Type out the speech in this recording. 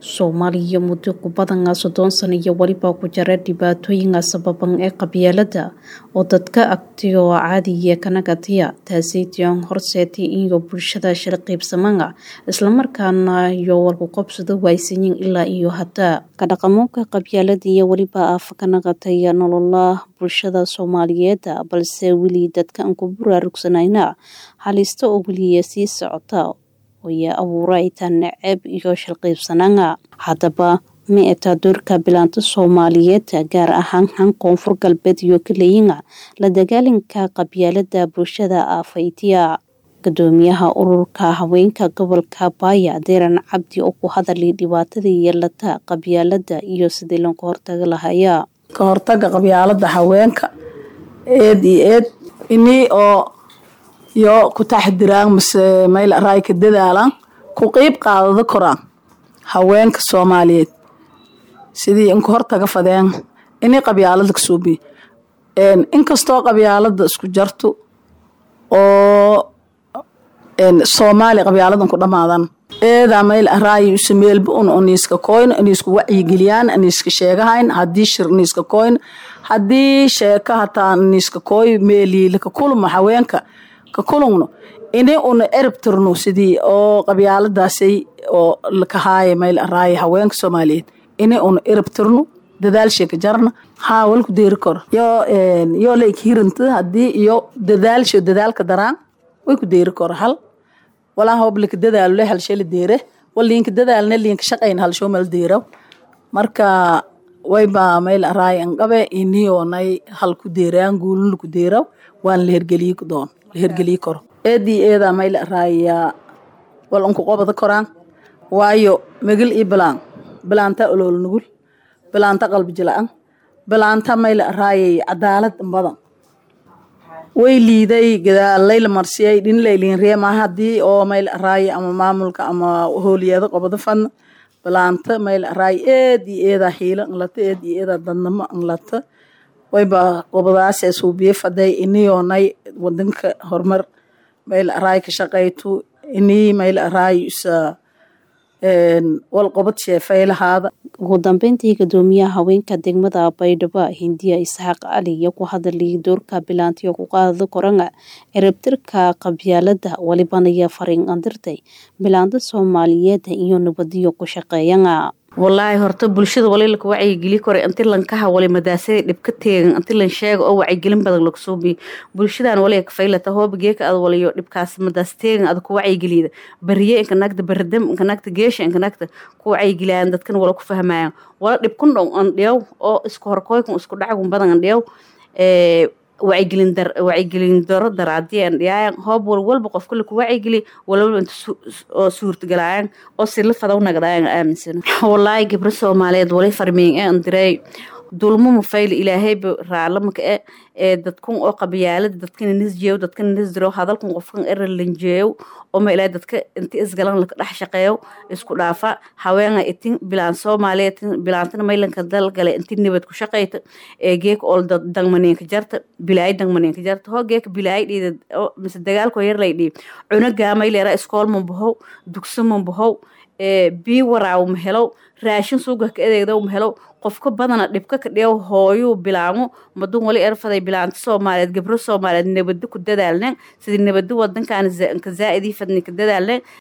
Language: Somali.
Soomaaliya muddo ku badan soddon sano iyo weliba ku jira dhibaatooyinka sababan ee qabyaalada oo dadka agtiyo caadiya ka nagatiya taasi tiyan horseetay iyo bulshada shir qaybsamanga isla markaana iyo walku qabsado waysanyin ilaa iyo hadda ka dhaqamoonka qabyaalada iyo weliba af ka nagatay nolola bulshada Soomaaliyeed balse weli dadka aan ku buraarugsanayna halista oo weliya sii socota way abuurayta neceb iyo shilqiibsananga haddaba ma eta doorka bilaanta Soomaaliyeed gaar ahaan han koonfur galbeed iyo kaleeyinga la dagaalanka qabyaalada bulshada afaytiya gudoomiyaha ururka haweenka gobolka Baaya Deeran Cabdi oo ku hadalay dhibaatada yeelata qabyaalada iyo sidii loo hortaga lahaaya ka hortaga qabyaalada haweenka eed iyo eed ini oo iyo ku taxdiraan mase meel raay ka dadaalaan ku qeyb qaadada koraan haweenka Soomaaliyeed sidii in ka hortaga fadeen inay qabyaalada ka soo bi een inkastoo qabyaalada isku jarto oo een Soomaali qabyaaladan ku dhamaadan eeda meel raay u sameelba un oniska coin oniska wacyi geliyaan oniska sheegahayn hadii shir oniska coin hadii sheeka hataa oniska coin meeli laka kulma haweenka ka kulungno inay una erab tirno sidii oo qabyaaladaasay oo laka haaya meel raay haweenka Soomaaliyeed inay una erab tirno dadaal sheeka jarna haa walku deeri karo yo een yo leek hiranta hadii iyo dadaalsho dadaalka daraan way ku deeri karo hal walaa hoob laka dadaalo le hal shay la deere waliinka dadaalna liinka shaqayn hal show mal deero marka way ba meel raay an qabe iniyo nay hal ku deeraan guulun ku deero waan la hergeliye ku doon la hergeliye karo eedii eeda meel raaya wal unku qobada koraan waayo megel i bilaan bilaanta olool nugul bilaanta qalbi jilaan bilaanta meel raayay cadaalad badan way liiday gadaalay la marsiyay dhin leylin reema hadii oo meel raay ama maamulka ama hooliyada qobada fan bilaanta meel raay eed iyo eeda hiila nglata eed iyo eeda dadnamo nglata wayba qobadaas ee suubiye faday iniyoonay wadanka horumar meel raay ka shaqayto inii meel raay isa wal qobad sheefay lahaada ugu dambeyntii gudoomiyaha haweenka degmada baydhabo hindiya isxaaq cali iyo ku hadalay doorka bilaantiyo ku qaadada koranga ciribtirka qabyaalada walibanaya fariin andirtay bilaanta soomaaliyeed iyo nabadiyo ku shaqeeyanga wallaahi horta bulshada wali laka wacyigeli kore inti lankaha wali madaasada dhibka teegan inti lan sheega oo wacyigelin badan laga soo biyo bulshadan wali ka faylata hooba geeka ad waliyo dhibkaas madaas teegan ad ku wacyigeliyda bariye inka nagta baridam inka nagta geesha inka nagta ku wacyigeliyaan dadkan wala ku fahmayaan wala dhibkun dhow an dhiyaw oo isku horkoykun isku dhacagun badan an dhiyaw wacyigelin dar wacyigelin daro daraadii aan dhiyaayan hoob wal walba qof kale ku wacyigeli walwalba inta oo suurtagalaayan oo si la fadaw nagdaayan aaminsano wallaahi gabro soomaaliyeed wali farmiin ee andirey dulmo mafayl ilaahayba raalamaka e ee dadkun oo qabyaalada dadkana nisjeeyo dadkana nisdiro hadalkun qofkan era lanjeeyo oo ma ilaahay dadka inti isgalan laka dhex shaqeeyo isku dhaafa haweenga itin bilaan soomaaliyeed bilaantana maylanka dalgale inti nabad ku shaqeyta ee geeka oo dangmaneenka jarta bilaay dangmaneenka jarta hoo geeka bilaay dhiida mise dagaalkoo yar lay dhiib cunagaa mayleera iskool mambahow dugso mambahow bii waraaw ma helow raashin suuga ka adeegdaw ma helow qofka badana dhibka ka dhiyaw hooyuu bilaamo madun wali erfaday bilaanta soomaaliyeed gabro soomaaliyeed nabado ku dadaalneen sidii nabado wadankan ka zaa'idii fadni ka dadaalneen